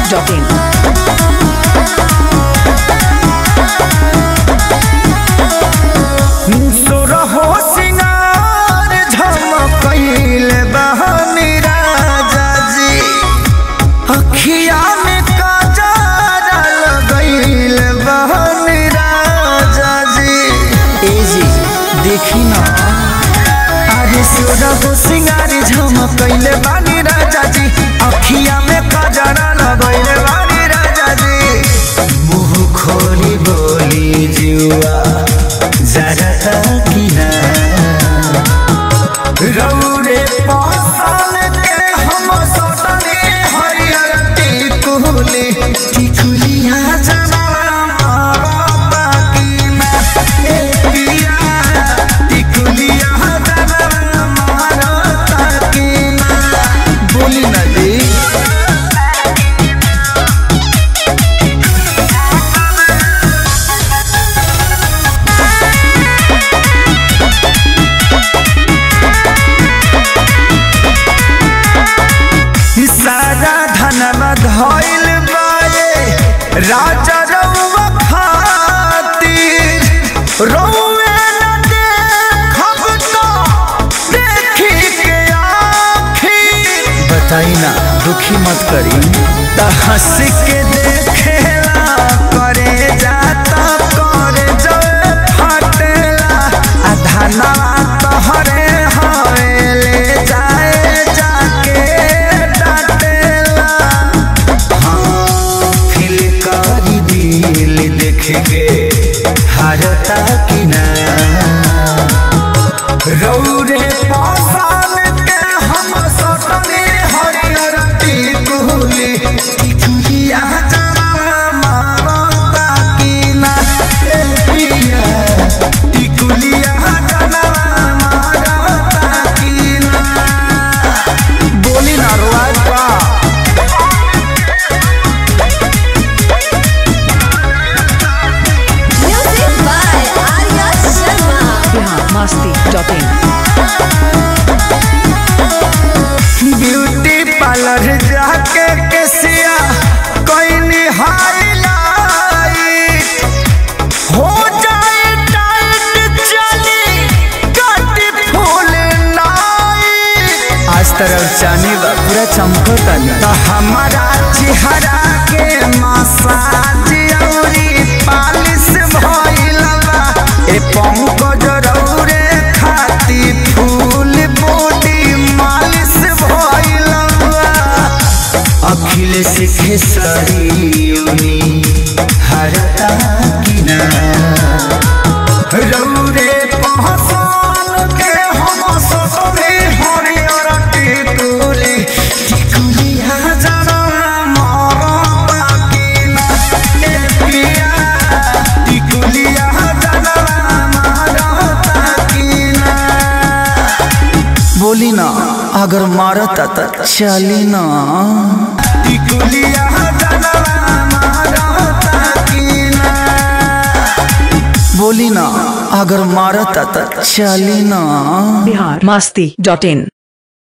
masti.in. सुरहो सिंगार झमकईल बहनी राजा जी अखिया में काजर लगईल बहनी राजा जी ए जी देखी ना अरे सुरहो सिंगार झमकईल बहनी राजा जी अखिया में काजर लगईल बहनी राजा जी मुंह खोली बोली जुआ जरा किना रौरे पासल के हम सटने हरियर टिकुली टिकुलिया जमाना मारा की मैं ए पिया टिकुलिया जमाना मारा की मैं बोली ना जी सारा धनवा धइल बाए राजा रउवा खातिर रउवे न देखब तो देखी के आखिर बताई ना दुखी मत करी त हंस के देखेला करे जाता करे जब फटेला आ धनवा तोहरे हवेले जाए जाके डाटेला फिल करी दिल देख के हारता कि ना रौरे पासान के हम सटने हरियर टिकुली टिकुलिया जरा मारता कि ना ए पिया टिकुलिया जरा मारता कि ना बोली ना रोज बा Music by Arya Sharma. Bihar masti.in. Beauty parlour जाके केसिया कोई हाईलाइट हो जाए टाइट चली कटी फूल नाइट आज तरफ जानी बा पूरा चमकता तो हमारा चेहरा के मसाज औरी पालिश भइल बा ए पंकज रौरे खाती फूल बॉडी मालिश भइल बा अखिलेश खेसरियोनी हरता किना रौरे पहचान के हम ससुरे हरियर टिकुली टिकुलिया जरा मारता किना ए पिया टिकुलिया जरा मारता किना बोली ना अगर मारता त चली ना टिकुलिया जरा मारता किना बोली ना अगर मारता त चली ना Bihar masti.in.